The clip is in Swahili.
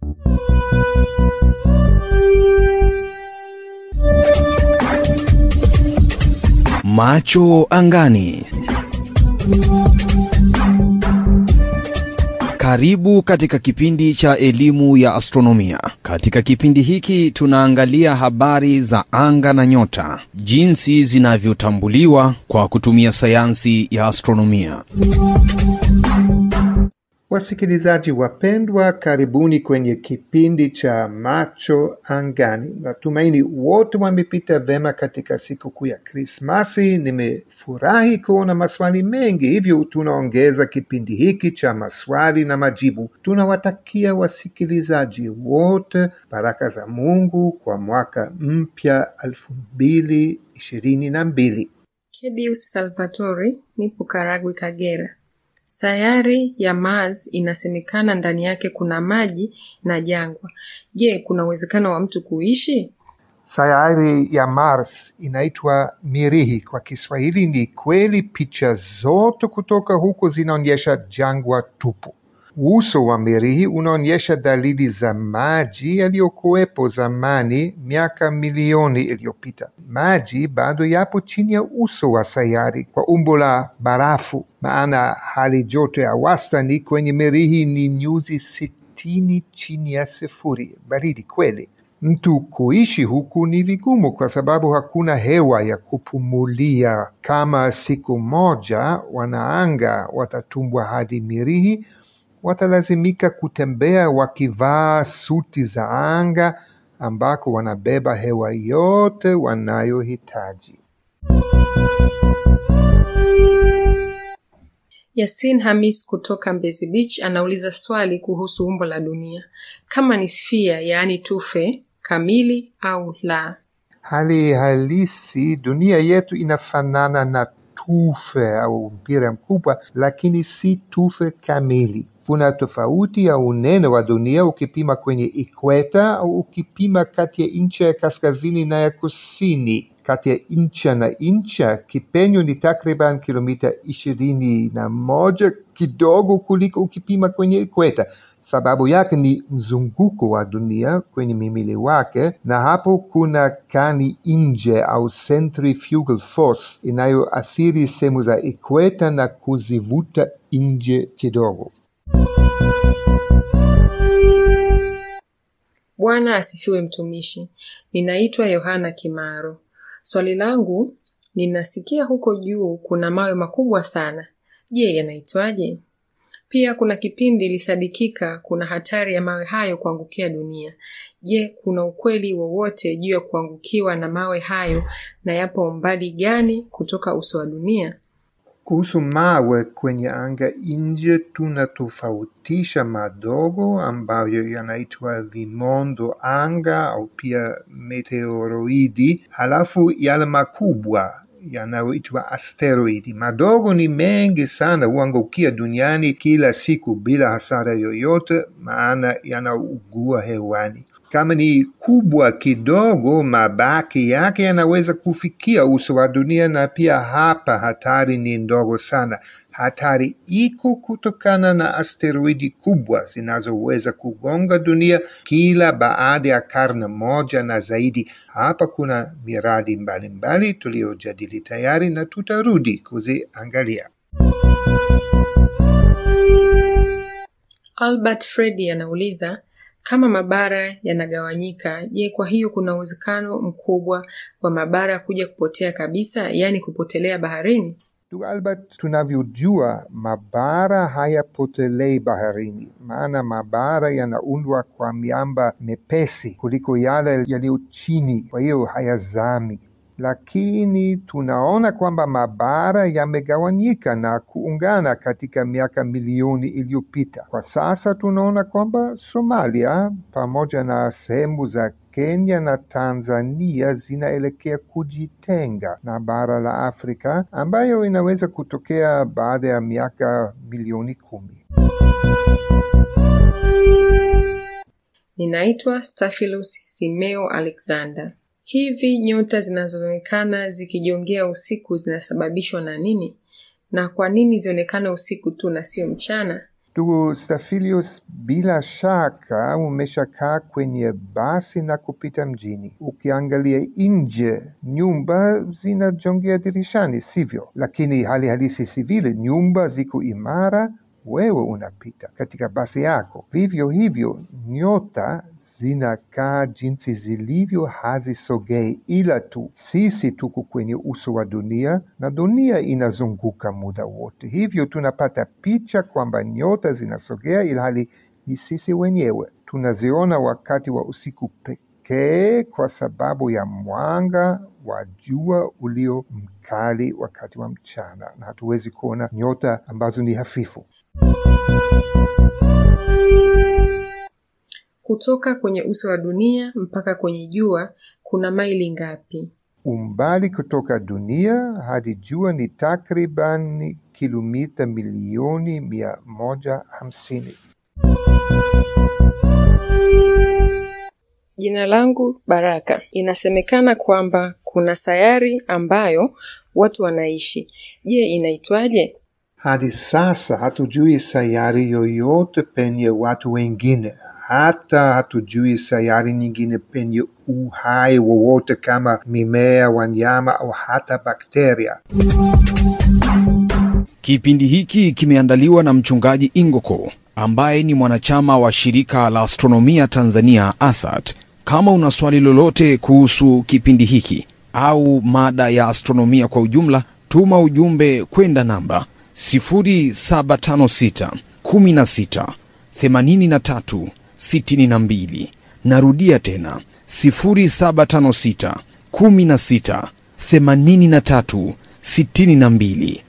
Macho angani. Karibu katika kipindi cha elimu ya astronomia. Katika kipindi hiki tunaangalia habari za anga na nyota, jinsi zinavyotambuliwa kwa kutumia sayansi ya astronomia. Wasikilizaji wapendwa, karibuni kwenye kipindi cha Macho Angani. Natumaini wote wamepita vema katika sikukuu ya Krismasi. Nimefurahi kuona maswali mengi, hivyo tunaongeza kipindi hiki cha maswali na majibu. Tunawatakia wasikilizaji wote baraka za Mungu kwa mwaka mpya elfu mbili ishirini na mbili. Kedius Salvatori, nipo Karagwe, Kagera. Sayari ya Mars inasemekana ndani yake kuna maji na jangwa. Je, kuna uwezekano wa mtu kuishi? Sayari ya Mars inaitwa Mirihi kwa Kiswahili. Ni kweli, picha zote kutoka huko zinaonyesha jangwa tupu. Uso wa Mirihi unaonyesha dalili za maji yaliyokuwepo zamani miaka milioni iliyopita. Maji bado yapo chini ya uso wa sayari kwa umbo la barafu, maana hali joto ya wastani kwenye Mirihi ni nyuzi sitini chini ya sifuri. Baridi kweli. Mtu kuishi huku ni vigumu kwa sababu hakuna hewa ya kupumulia. Kama siku moja wanaanga watatumbwa hadi Mirihi, watalazimika kutembea wakivaa suti za anga ambako wanabeba hewa yote wanayohitaji. Yasin Hamis kutoka Mbezi Beach anauliza swali kuhusu umbo la dunia, kama ni sphere, yaani tufe kamili au la. Hali halisi, dunia yetu inafanana na tufe au mpira mkubwa, lakini si tufe kamili. Kuna tofauti ya unene wa dunia ukipima kwenye ikweta au ukipima kati ya ncha ya kaskazini na ya kusini. Kati ya ncha na ncha kipenyo ni takriban kilomita ishirini na moja, kidogo kuliko ukipima kwenye ikweta. Sababu yake ni mzunguko wa dunia kwenye mimili wake, na hapo kuna kani nje au centrifugal force inayoathiri sehemu za ikweta na kuzivuta nje kidogo. Bwana asifiwe mtumishi. Ninaitwa Yohana Kimaro. Swali langu, ninasikia huko juu kuna mawe makubwa sana. Je, yanaitwaje? Pia kuna kipindi ilisadikika kuna hatari ya mawe hayo kuangukia dunia. Je, kuna ukweli wowote juu ya kuangukiwa na mawe hayo na yapo umbali gani kutoka uso wa dunia? Kuhusu mawe kwenye anga nje, tunatofautisha madogo ambayo yanaitwa vimondo anga au pia meteoroidi, halafu yale makubwa yanayoitwa asteroidi. Madogo ni mengi sana, huangukia duniani kila siku bila hasara yoyote, maana yanaugua hewani. Kama ni kubwa kidogo, mabaki yake yanaweza kufikia uso wa dunia, na pia hapa hatari ni ndogo sana. Hatari iko kutokana na asteroidi kubwa zinazoweza kugonga dunia kila baada ya karne moja na zaidi. Hapa kuna miradi mbalimbali tuliyojadili tayari na tutarudi kuziangalia. Albert Fredi anauliza kama mabara yanagawanyika, je, kwa hiyo kuna uwezekano mkubwa wa mabara kuja kupotea kabisa, yaani kupotelea baharini? Ndugu Albert, tunavyojua mabara hayapotelei baharini, maana mabara yanaundwa kwa miamba mepesi kuliko yale yaliyo chini, kwa hiyo hayazami. Lakini tunaona kwamba mabara yamegawanyika na kuungana katika miaka milioni iliyopita. Kwa sasa tunaona kwamba Somalia pamoja na sehemu za Kenya na Tanzania zinaelekea kujitenga na bara la Afrika ambayo inaweza kutokea baada ya miaka milioni kumi. Ninaitwa Staphylos Simeo Alexander. Hivi nyota zinazoonekana zikijongea usiku zinasababishwa na nini? Na kwa nini zionekane usiku tu na sio mchana? Ndugu Stafilius, bila shaka umeshakaa kwenye basi na kupita mjini. Ukiangalia nje, nyumba zinajongea dirishani, sivyo? Lakini hali halisi si vile. Nyumba ziko imara, wewe unapita katika basi yako. Vivyo hivyo, nyota zinakaa jinsi zilivyo, hazisogei, ila tu sisi tuko kwenye uso wa dunia na dunia inazunguka muda wote. Hivyo tunapata picha kwamba nyota zinasogea, ilhali ni sisi wenyewe tunaziona wakati wa usiku pekee, kwa sababu ya mwanga wa jua ulio mkali wakati wa mchana, na hatuwezi kuona nyota ambazo ni hafifu. Kutoka kwenye uso wa dunia mpaka kwenye jua kuna maili ngapi? Umbali kutoka dunia hadi jua ni takriban kilomita milioni mia moja hamsini. Jina langu Baraka. Inasemekana kwamba kuna sayari ambayo watu wanaishi. Je, inaitwaje? Hadi sasa hatujui sayari yoyote penye watu wengine, hata hatujui sayari nyingine penye uhai wowote kama mimea, wanyama au hata bakteria. Kipindi hiki kimeandaliwa na mchungaji Ingoko ambaye ni mwanachama wa shirika la astronomia Tanzania ASAT. Kama una swali lolote kuhusu kipindi hiki au mada ya astronomia kwa ujumla, tuma ujumbe kwenda namba 0756 16 83 62. Narudia tena 0756 16 83 62.